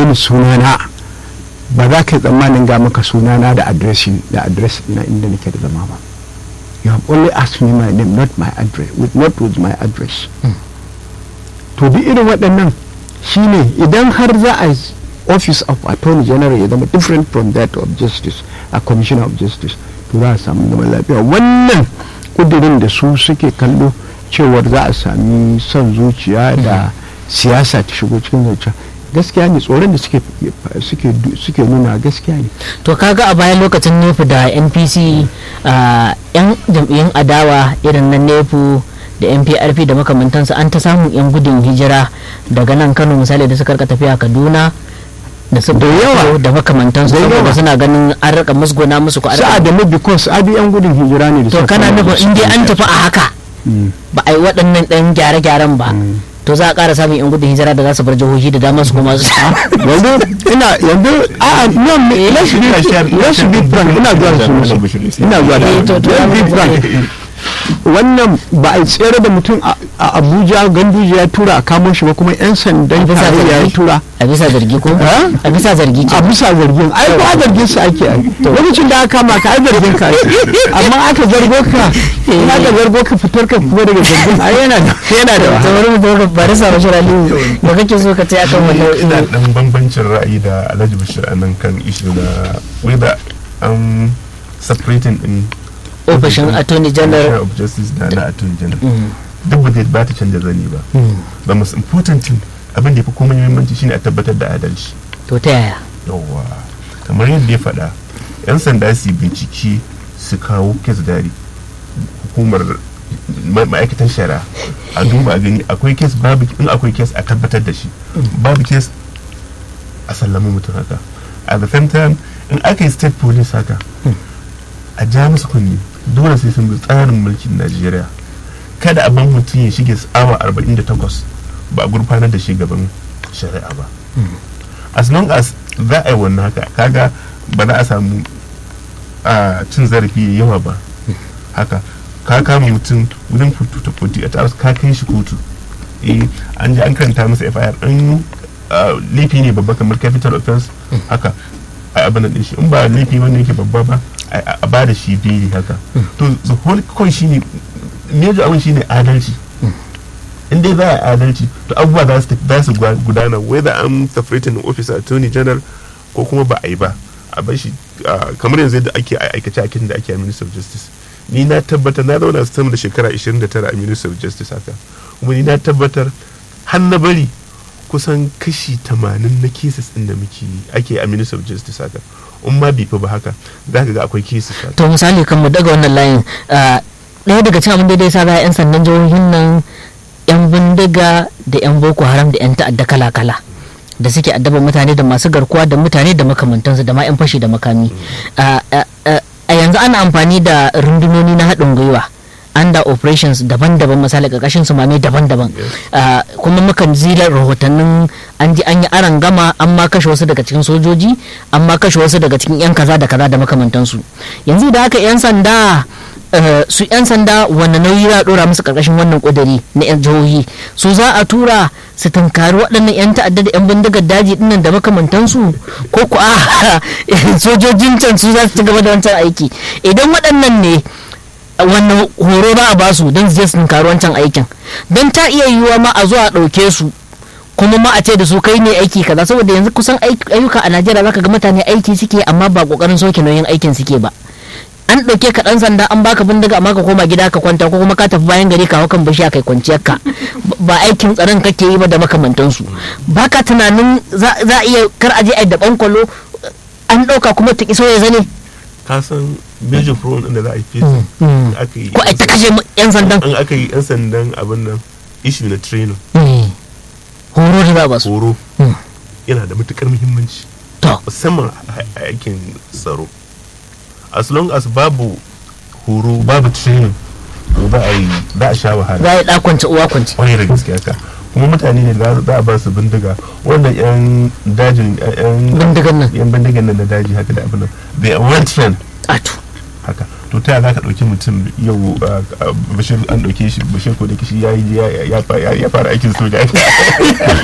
ni sunana ba za ka yi tsammanin ga maka sunana da adresi da adres na inda nake da zama ba you have only asked me my name not my address with not with my address to duk irin waɗannan shine idan har za a yi office of attorney general ya zama different from that of justice a commissioner of justice to za a samu zaman lafiya wannan kudirin da su suke kallo cewar za a sami son zuciya da siyasa ta shigo cikin zancen gaskiya ne tsoron da suke suke suke nuna gaskiya ne to kaga a bayan lokacin nefu da npc a yan jam'iyyun adawa irin na nefu da nprp da makamantansu an ta samun yan gudun hijira daga nan kano misali da suka rika tafiya kaduna da su Da yawa. da makamantansu Da saboda yawa. suna ganin an rika musguna musu ko an rika- sa'a da because abi yan gudun hijira ne da to suka kana kama nufin in dai an tafi a haka Mm. ba a yi waɗannan ɗan gyare-gyaren ba to za a ƙara samun yan gudun hijira da za su bar jihohi da dama su kuma su yanzu ina yanzu a no me- let's be let's be frank ina zuwa da su ina zuwa da Eh, to- to- let's be frank wannan ba a tsere da mutum a a abuja ganduje ya tura a kamo shi ba kuma yan sandan A bisa tarayya ya zargi? tura a bisa zargi ko Eh? a bisa zargi ce a bisa zargin ai ba zargin su ake ai lokacin da aka kama ka ai zargin ka ake amma aka zargo ka in aka zargo ka fitar ka kuma daga zargin ai yana da yana da ta wahala wani mutum ka bari sa bashir aliyu da kake so ka ce akan ina wannan dan bambancin ra'ayi da alhaji bashir a nan kan ishu da whether an separating in ofishin attorney general of justice da na attorney general Mm. duk ba zai ba ta canza zani ba the most important thing abin da ya fi komai muhimmanci shine a tabbatar da adalci to ta yaya yawwa kamar yadda ya faɗa yan sanda su bincike su kawo kes dari hukumar ma- ma'aikatan shari'a a duba a gani akwai kes babu in akwai kes a tabbatar da shi babu kes a sallama mutum haka at the same time in aka yi state police haka a ja musu kunni dole sai sun bi tsarin mulkin najeriya kada a ban mutum ya shige awa 48 ba a gurfanar da shi gaban shari'a ba as long as za a yi wannan haka kaga ba za a samu a cin zarafi ya yawa ba haka ka kama mutum wurin futu ta futu a taras ka kai shi kotu eh an ji an karanta masa FIR an ah, laifi ne babba kamar capital offense haka a abin da shi in ba laifi wanda yake babba ba a- a ba da shi beli haka to the whole point shine major abin shine adalci in dai za a adalci to abubuwa za su tafi- za su gwa- gudana whether an separating officer attorney general ko kuma ba a yi ba a bar shi ah, kamar yanzu yadda ake a aikace aikin da ake a minister of justice ni na tabbatar na zauna sama da shekara 29 a minister of justice haka kuma ni na tabbatar har na bari kusan kashi 80 na cases din da muke yi ake a minister of justice haka in ma bai fi ba haka za ka ga akwai cases haka to misali kan mu daga wannan layin ah, ɗaya daga cikin abin da ya sa ba yan sandan jihohin nan yan bindiga da yan boko haram da yan ta'adda kala-kala da suke addaba mutane da masu garkuwa da mutane da makamantansu da ma yan fashi da makami Ah, ah, ah, a yanzu ana amfani da rundunoni na haɗin gwiwa under operations daban-daban misali ƙarƙashin su mame daban-daban Ah, kuma mukan zila rahotannin an ji an yi aran gama an ma kashe wasu daga cikin sojoji an ma kashe wasu daga cikin yan kaza da kaza da makamantansu yanzu da haka yan sanda eh, su yan sanda wanne nauyi za a dora musu karkashin wannan kudari na yan jihohi su za a tura su tunkari waɗannan yan ta'adda da yan bindigar daji dinnan da makamantansu ko ku a sojojin can su za su ci gaba da wancan aiki idan waɗannan ne wannan horo za a ba su don su je su tunkari wancan aikin don ta iya yiwuwa ma a zo a ɗauke su kuma ma a ce da su kai ne aiki kaza saboda yanzu kusan aik- ayyuka a najeriya zaka ga mutane aiki suke amma ba kokarin soke nauyin aikin suke ba an ɗauke ka ɗan sanda an baka bindiga amma ka koma gida ka kwanta ko kuma ka tafi bayan gari ka hau kan bishiya kai kwanciyar ka ba aikin tsaron kake yi ba da makamantansu baka tunanin za za a iya kar a je a yi da kwalo an ɗauka kuma ta iso ya zane ka san major problem din da za a yi facing Mm. aka yi ko a ta kashe yan sandan an aka yi yan sandan abin nan issue na training Mm. horo da za a ba su horo Mm. yana da matukar muhimmanci to musamman a a aikin tsaro as long as babu horo babu training to za a yi za a sha wahala za a yi ɗakwance uwa kwance kwarai da gaske haka kuma mutane ne da za a ba su bindiga wannan yan dajin yan bindigan nan yan bindigan nan na daji haka da abin nan they are well trained ato haka to ta za ka ɗauki mutum yau uh, uh, bashir an ɗauke shi bashir ko da kishi ya yi ya- ya fa- ya ya fara aikin soja